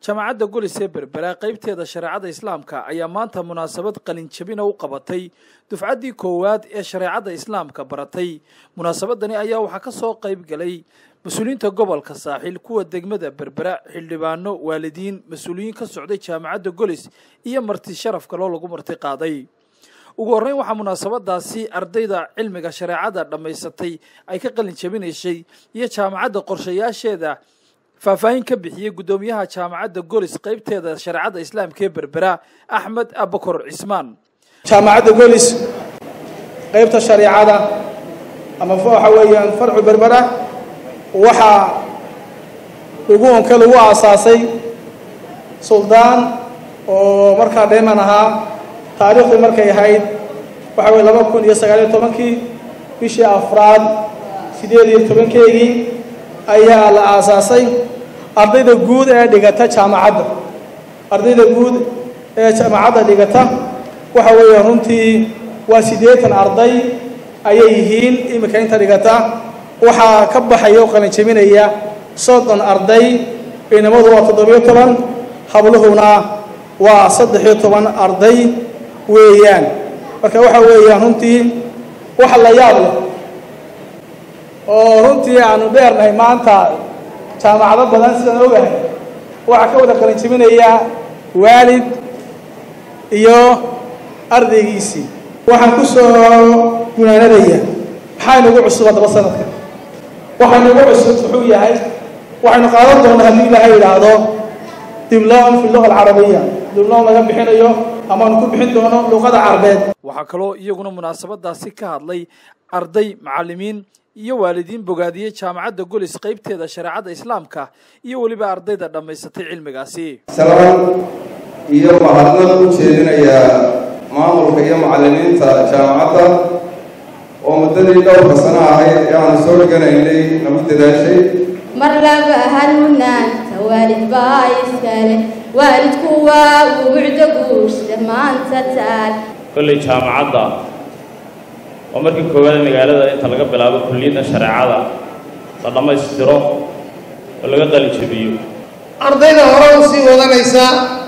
jaamacadda golis ee berbera qaybteeda shareecada islaamka ayaa maanta munaasabad qalinjabina u qabatay dufcaddii koowaad ee shareecadda islaamka baratay munaasabadani ayaa waxaa ka soo qayb galay mas-uuliyiinta gobolka saaxiil kuwa degmada berbera xildhibaano waalidiin mas-uuliyiin ka socday jaamacadda golis iyo marti sharaf kaloo lagu marti qaaday ugu horreyn waxaa munaasabadaasi ardayda cilmiga shareecada dhammaysatay ay ka qalin jabinaysay iyo jaamacadda qorshayaasheeda faahfaahin ka bixiyey guddoomiyaha jaamacadda golis qaybteeda shareecadda islaamka ee berbera axmed abakor cismaan jaamacadda golis qaybta shareecada ama waxa weeyaan farcu berbera waxaa ugu onka lagu aasaasay suldaan oo markaa dheeman ahaa taariikhdu markay ahayd waxa weye laba kun iyo sagaaliyo tobankii bishii afraad siddeed iyo tobankeygii ayaa la aasaasay ardayda guud ee dhigata jaamacadda ardayda guud ee jaamacadda dhigata waxa weeye runtii waa siddeetan arday ayay yihiin iminka inta dhigata waxaa ka baxaya oo qalinjabinaya soddon arday inamadu waa toddobiyo toban habluhuna waa saddex-iyo toban arday weeyaan marka waxa weeyaan runtii wax la yaab leh oo runtii aanu dheernahay maanta jaamacado badan sidaan ogahay waxaa ka wada qalinjabinaya waalid iyo ardaygiisii waxaan ku soo gunaanadaya maxaa inagu cusub haddaba sanadka waxaa inagu cusub wuxuu yahay waxaynu qaadan doonaa haddii ilaahay yidhaahdo diblom fi luga alcarabiya diblom laga bixinayo amaanu ku bixin doono luqada carabeed waxaa kaloo iyaguna munaasabadaasi ka hadlay arday macallimiin iyo waalidiin bogaadiyey jaamacadda golis qaybteeda shareecadda islaamka iyo weliba ardayda dhammaysatay cilmigaasi salaan iyo mahadnad u jeedinayaa maamulka iyo macallimiinta jaamacadda oo muddadii dhowrka sano ahayd ee aanu soo dhiganaynay nagu dadaashay mar laba hanuunaanta waalid baa iskale waalidku waa uu bucdo guursada maanta taal kolley jaamacadda waa markii koowaad magaalada inta laga bilaabo kulliyadda shareecada la dhammaystiro oo laga qalinjabiyo ardayda hore u sii wadanaysa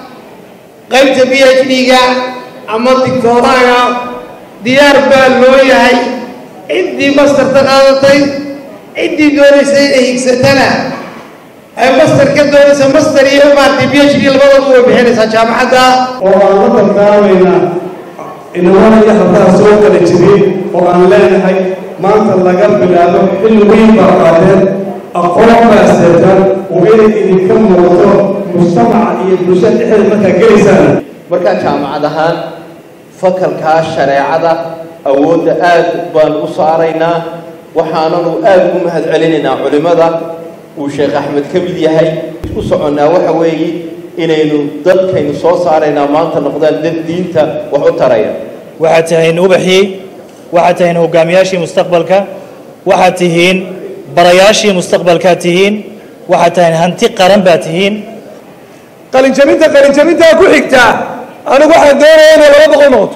qaybta b h d-ga ama digtooraga diyaar baa loo yahay ciddii mastarta qaadatay ciddii doonaysa inay higsatana ay master ka doonaysa master iyo maartay b h d labadoodu way bixinaysaa jaamacadda oo aan la dardaarmaynaa inamada iyo hablaha soo kala jirin oo aan leenahay maanta laga bilaabo xilli weyn baa qaadeen aqoon baa seetan oo inay idinka muuqdo mujtamaca iyo bulshada dhexdeeda markaa gelaysaan markaan jaamacad ahaan fakalkaa shareecada awoodda aad baan u saaraynaa waxaananu aad ugu mahad celinaynaa culimmada uu sheekh axmed ka mid yahay u soconnaa waxa weeye inaynu dadkaynu soo saaraynaa maanta noqdaan dad diinta wax u taraya waxaad tihiin ubaxii waxaad tihiin hogaamiyaashii mustaqbalka waxaad tihiin barayaashii mustaqbalkaad tihiin waxaad tihiin hanti qaran baad tihiin qalinjabinta qalinjabintaa ku xigtaa anigu waxaan doonayaa inay laba boqol noqoto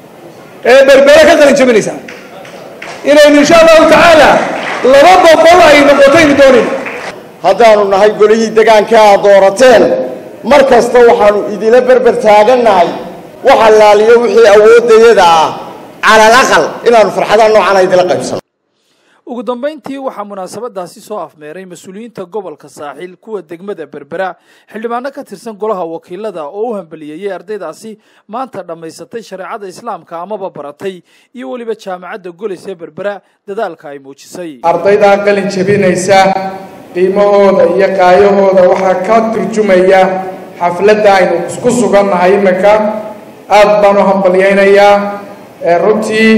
ee berbere ka qalinjabinaysaa inaynu insha allahu tacaala laba boqol ay noqotaynu doonayna haddaanu nahay golihii degaanka aad doorateen mar kasta waxaanu idila berber taagannahay wax allaaliyo wixii awooddayada ah calal aqal inaanu farxadaha noocan idila qaybsano ugu dambayntii waxaa munaasabadaasi soo afmeeray mas-uuliyiinta gobolka saaxiil kuwa degmada berbera xildhibaano ka tirsan golaha wakiilada oo u hambaliyeeyey ardaydaasi maanta dhammaysatay shareecada islaamka amaba baratay iyo weliba jaamacadda golis ee berbera dadaalka ay muujisay ardaydaa qalin jabinaysa qiimahooda iyo qaayahooda waxaa ka turjumaya xafladda aynu isku sugannahay iminka aad baan u hambalyaynayaa runtii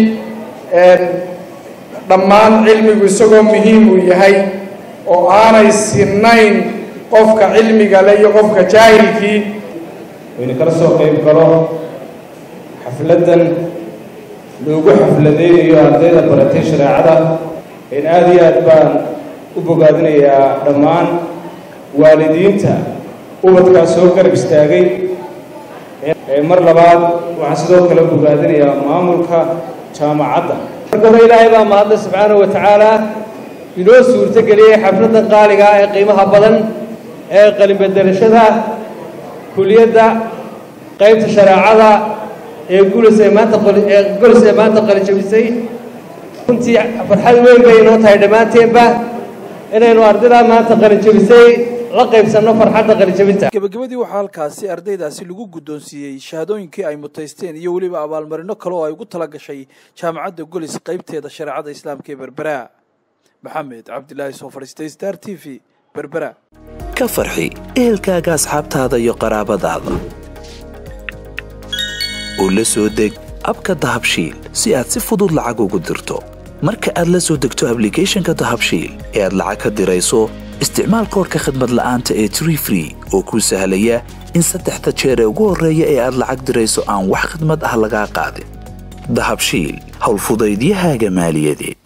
dhammaan cilmigu isagoo muhiim uu yahay oo aanay sinayn qofka cilmiga le iyo qofka jaahilkii waynu kala soo qayb galo xafladdan loogu xafladaynayo ardayda baratay shareecada in aada iyo aad baan u bogaadinayaa dhammaan waalidiinta ubadkaas soo garab istaagay mar labaad waxaan sidoo kale bogaadinayaa maamulka jaamacadda marka hore ilaahay baa mahadle subxaanahu wa tacaala inoo suurto geliyey xafladdan qaaliga ah ee qiimaha badan ee qalinbedelashada kuliyadda qaybta shareecada ee gulis ee maanta ee golis ee maanta qalijabisay runtii farxad weyn bay inoo tahay dhammaanteenba inaynu ardaydaa maanta qalijabisay la qaybsanno farxadda qalijabinta gebagabadii waxaa halkaasi ardaydaasi lagu guddoonsiiyey shahaadooyinkii ay mutaysteen iyo weliba abaalmarino kale oo ay ugu tala gashay jaamacadda golis qaybteeda shareecada islaamka ee berbera maxamed cabdilaahi soo fadhiistay star t v berbera ka farxi ehelkaaga asxaabtaada iyo qaraabadaada oo la soo deg abka dahabshiil si aad si fudud lacag ugu dirto marka aad la soo degto ablicathonka dahabshiil ee aad lacag ka dirayso isticmaal koorka khadmad la'aanta ee tree free oo kuu sahlaya in saddexda jeer ee ugu horreeya ee aad lacag dirayso aan wax khadmad ah lagaa qaadin dahabshiil howlfudaydiyahaaga maaliyadeed